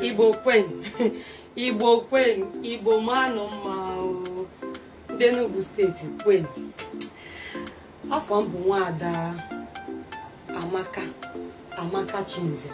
igbo kwen igbo kwen igbo manụ mma o. ndị Enugu steeti kwen afọ m bụ nwaada amaka amaka chinze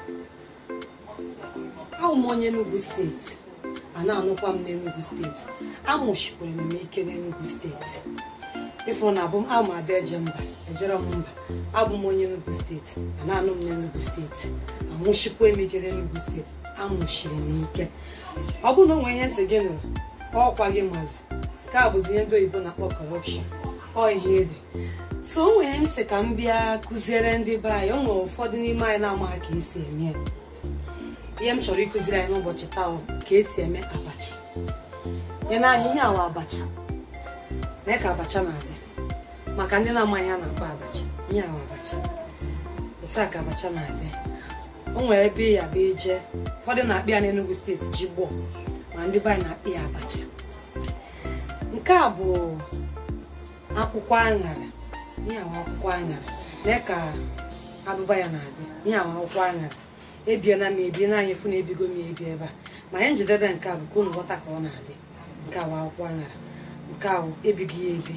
ahụ m onye Enugu steeti a na-anụkwa m n'Enugu steeti amụchikwere m ike n'Enugu steeti ịfụrụ na abụ m ama ada eje mba ejere m mba abụ m onye Enugu steeti a na-anụ m n'Enugu steeti amụchikwa m ike n'Enugu steeti amụchiri m ike ọ bụrụ na o nwere ihe ntị gị nụrụ ọkwa gị mazi nke a bụzi ihe ndị oyibo na-akpọ kọrọpshọn ọ ihe ede so o nwere m sị ka m bịa kụziere ndị be anyị o nwere ụfọdụ n'ime anyị na-amaghị ka esi eme ya ihe m chọrọ ịkụziri anyị n'ụbọchị taa bụ ka esi eme abacha ya na anyị ihe awa abacha mee ka abacha na-adị maka ndị na-amaghị a na-akpọ abacha ihe awa abacha otu a ka abacha na-adị o nwere ebe ya bụ ije ụfọdụ na-akpị ya n'Enugu steeti ji gbọọ ma ndị be anyị na-akpị ya abacha nke a bụ akwụkwọ aṅara ihe awa akwụkwọ aṅara mee ka abụba ya na-adị ihe awa akwụkwọ aṅara ebiela m ebie na anyị fụ na ebigo m ebi ebe a ma ihe njedebe nke a bụ ka unu ghọta ka ọ na-adị nke awa akwụkwọ aṅara nke ahụ ebighị ya ebi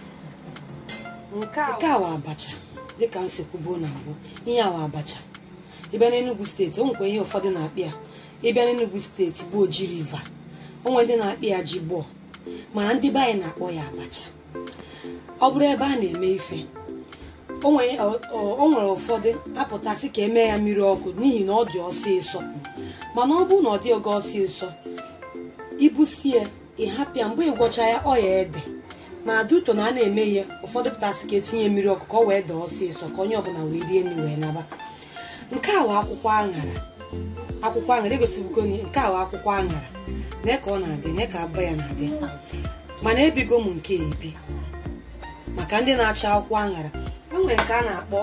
nke awa abacha dịka m si kwubuo na mbụ ihe awa abacha ịbịa n'Enugu steeti o nwekwa ihe ụfọdụ na-akpị ya ịbịa n'Enugu steeti bụ Oji River o nwere ndị na-akpị ya ji gbọọ mana ndị be anyị na-akpọ ya abacha ọ bụrụ ebe a na-eme ife o nwere ụfọdụ apụtasị ka emee ya mmiri ọkụ n'ihi na ọ dị ọsịsọ mana ọ bụrụ na ọ dị oge ọsịsọ ibusie ịhapịa mgbe ịgwọcha ya ọ ya ede ma duto na a na-eme ihe ụfọdụ pụtasị ka etinye mmiri ọkụ ka ọ wee dee ọsịsọ ka onye ọbụla wee rie nri wee naba nke a wụ akwụkwọ aṅara akwụkwọ aṅara egosibugo nke a wụ akwụkwọ aṅara nee ka ọ na-adị nee ka abụba ya na-adị mana ebigo m nke ebi maka ndị na-achọ akwụkwọ aṅara enwere nke a na-akpọ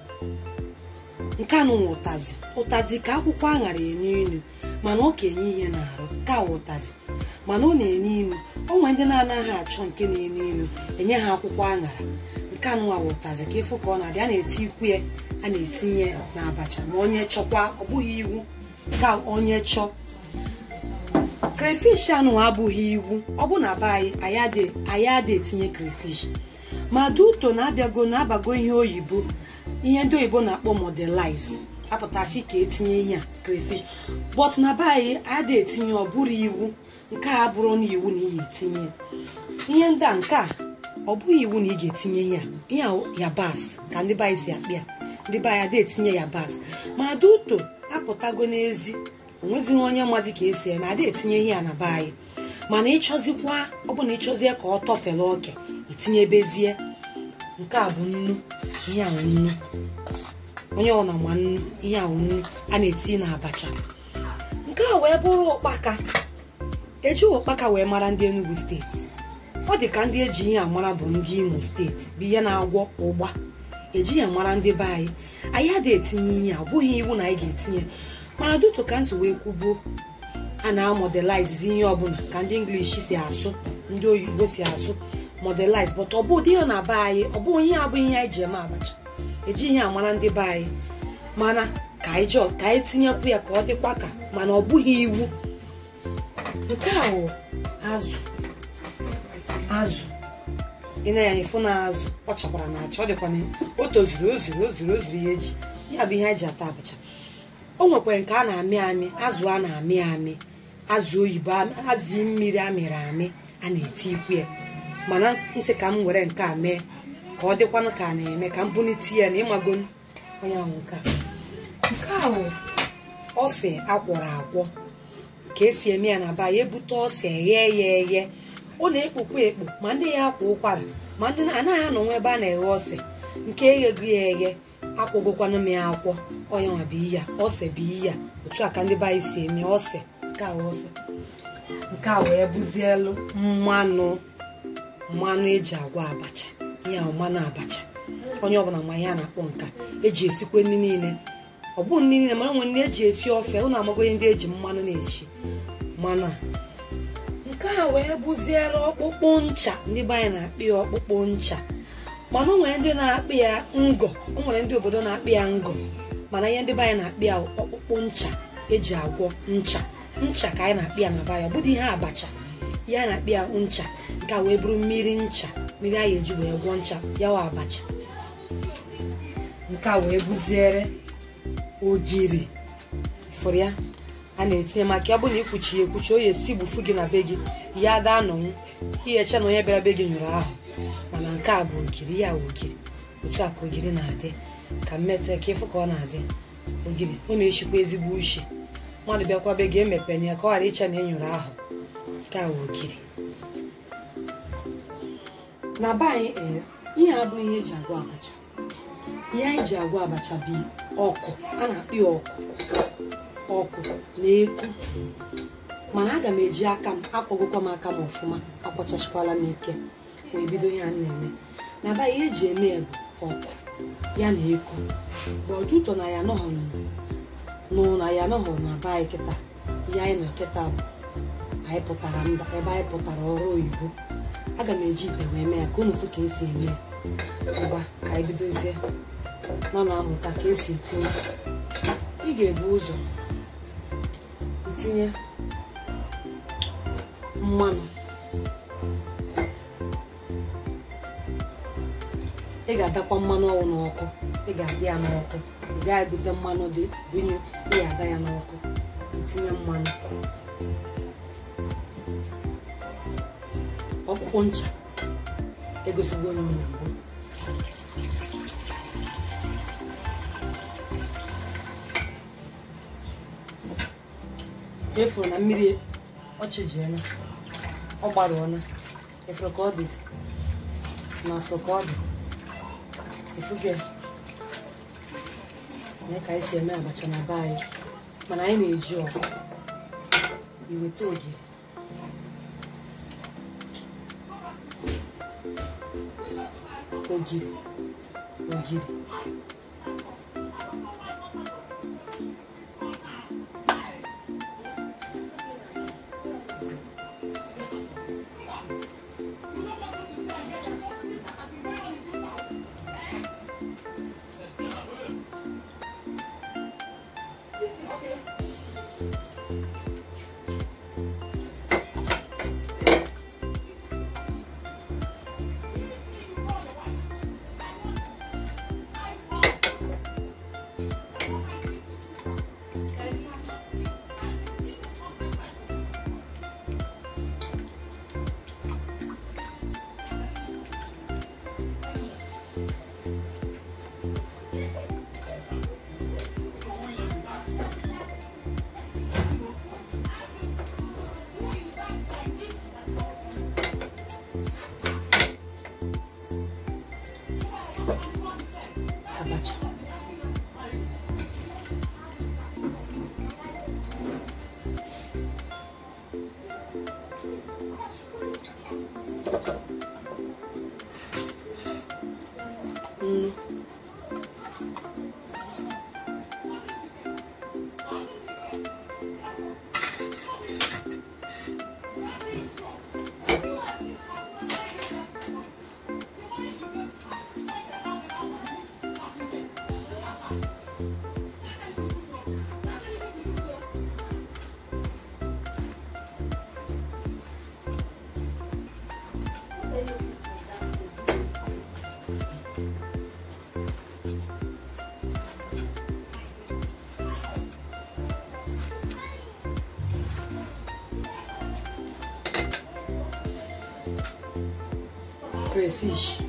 nke anụ nwe ụtazi ụtazi ka akwụkwọ aṅara enye ilu mana ọ ka enye ihe na-arụ ka a ụtazi mana ọ na-enye ilu o nwere ndị na-anaghị achọ nke na-enye ilu enye ha akwụkwọ aṅara nke anụ nwa ụtazi ka ịfụ ka ọ na-adị a na-eti ikwu ya a na-etinye na abacha ma onye chọkwa ọ bụghị iwu ka onye chọọ crayfish anụ abụghị iwu ọ bụ na be anyị anyị adị etinye crayfish ma duto na-abịago na-abago ihe oyibo ihe ndị oyibo na-akpọ modelize apụtasị ka etinye ihe a crayfish but na be anyị adị etinye ọ bụrụ iwu nke a bụrụ na iwu na iyi etinye ihe ndị a nke a ọ bụghị iwu na ị ga-etinye ihe a ihe yabasị ka ndị be anyị si akpịa ndị be anyị adị etinye yabasị ma duto apụtago n'ezi onwezighị onye mazi ka esi eme adị etinye ihe a na be anyị mana ịchọzikwa ọ bụ na ịchọzie ka ọ tọfere oke itinyebezie nke a bụ nnu ihe ahụ nnu onye ọ na ma nnu ihe ahụ nnu a na-etinye na abacha nke a wee bụrụ ụkpaka eji ụkpaka wee mara ndị Enugu steeti ọ dị ka ndị eji ihe amara bụ ndị Imo steeti bụ ihe na-agwọ ụgba eji ya mara ndị be anyị anyị adịghị etinye ihe a bụghị iwu na anyị ga-etinye mana duto ka nso wee kwubuo a na-amodelize ihe ọbụla ka ndị English si asụ ndị oyibo si asụ modelize but ọ bụ ụdị ihe na be anyị ọ bụ ihe abụ ihe anyị ji eme abacha eji ihe amara ndị be anyị mana ka anyị jọ ka anyị tinyekwu ya ka ọ dịkwa ka mana ọ bụghị iwu nke a bụ azụ azụ ị na ya ịfụ na azụ ọ chakwara na acha ọ dịkwa na o tozuru o zuru o zuru o zuru ya eji ya bụ ihe anyị ji ata abacha o nwekwara nke a na-amị amị azụ a na-amị amị azụ oyibo azụ mmiri amịrị amị a na-eti ikwu ya mana nsị ka m were nke a mee ka ọ dịkwanụ ka a na-eme ka m bunite ya na ịmago onye ahụ nke a nke a bụ ose akwọrọ akwọ ka esi eme ya na ba ya ebute ose ghee ya eghe ọ na-ekpokwa ekpo ma ndị ya akwa ụkwara ma ndị anaghị anọnwa ebe a na-eghe ose nke eghego ya eghe akwụgokwanụ m ya akwọ onye nwa bụ iya ose bụ iya otu a ka ndị be anyị si eme ose nke a ose nke a wee buzielu mmanụ mmanụ eji agwa abacha ihe ahụ mmanụ abacha onye ọbụla ma ihe a na-akpọ nka eji esikwe nri niile ọ bụ nri niile mana nwere nri eji esi ofe ụnụ amago ihe ndị eji mmanụ na-echi mmanụ a nke a wee buziere ọkpụkpụ ncha ndị be anyị na-akpị ya ọkpụkpụ ncha mana o nwere ndị na-akpị ya ngọ o nwere ndị obodo na-akpị ya ngọ mana ihe ndị be anyị na-akpị ya ọkpụkpụ ncha eji agwọ ncha ncha ka anyị na-akpị ya na baya ọ bụdị ihe abacha ihe a na-akpị ya ncha nke a wee bụrụ mmiri ncha mmiri a ga-eji wee gwọ ncha yawa abacha nke a wee bụziere ogiri fụrụ ya a na-etinye maka ọ bụ na ikwuchi ya ekwuchi oyi esi gbufu gị na be gị ya ada anọnwụ ihecha na onye bịara be gị nyụrụ ahụ mana nke a bụ ogiri ya ogiri otu a ka ogiri na-adị ka mmeta ka ịfụ ka ọ na-adị ogiri ọ na-eshikwa ezigbo uche mmadụ bịakwa be gị emepena ya ka ọ ghara ịcha na ịnyụrụ ahụ nke a bụ ogiri na be anyị ee ihe abụghị ihe eji agwọ abacha ihe anyị ji agwọ abacha bụ ọkụ a na-akpị ya ọkụ ọkụ na eku mana aga m eji aka m akwagokwa m aka m ọfụma akwachasịkwala m ike wee bido ihe a na-eme na ba ihe eji eme ya bụ ọkụ ya na eku mgbe ọdụtọ na ya nọghọ nụ na ya nọghọ na be anyị kịta ihe anyị nọ kịta bụ anyị pụtara mba ebe anyị pụtara ọrụ oyibo aga m eji ite wee mee ya ka unu fụ ka esi eme ya ngwa ka anyị bidozie nọ na-amụta ka esi etinye ị ga-ebu ụzọ tinye mmanụ ị ga-adakwa mmanụ ọwụ n'ọkụ ị ga-adị ya n'ọkụ ị gaghị ebute mmanụ dị bunye ị ga-ada ya n'ọkụ tinye mmanụ ọkpụkpụ ncha egosigo onye na mbụ efuru na mmiri ọchịjiela ọ gbarụọla efuru ka ọ dị na afọ ka ọ dị efuge na ka anyị si eme abacha na be anyị mana anyị na-eji ọkụ iweta ogiri ogiri ogiri abacha nnu crayfish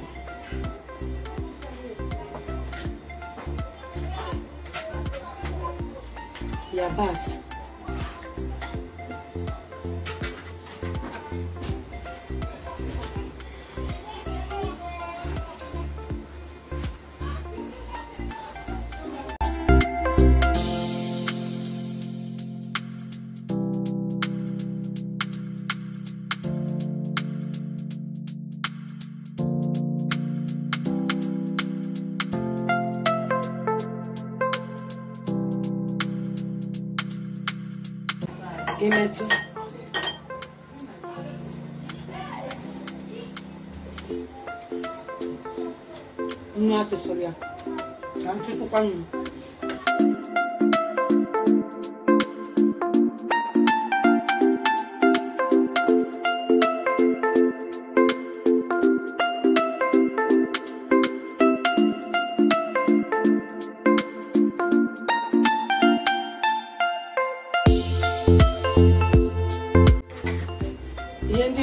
yabasị imetụ nnu atụsụrụ ya ka ntụtụkwa nnu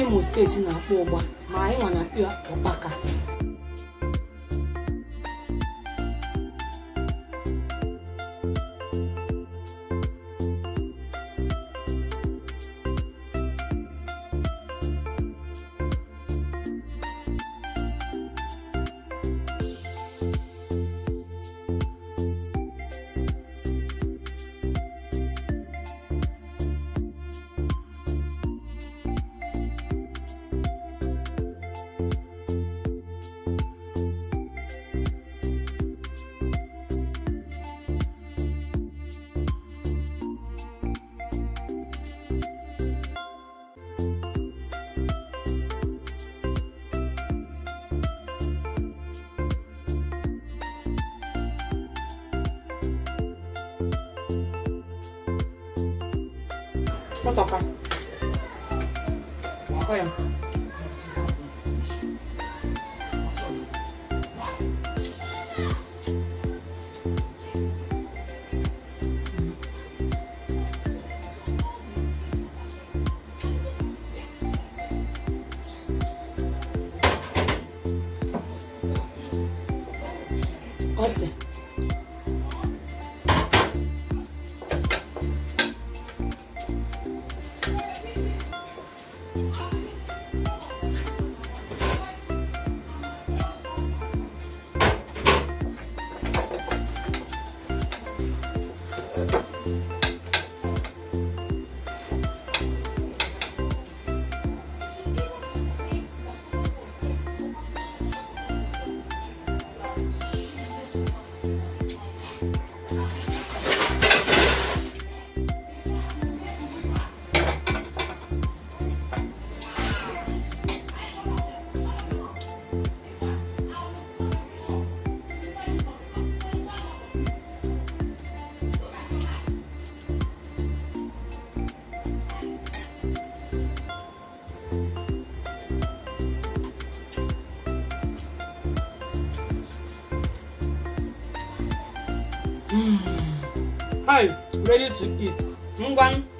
imo steeti na-akpọ ụgba ma anyị nwa na-akpọ ya ụkpaka Kpọtọka. Ọ ya. Ose. Hi, ready to eat. Ngwan,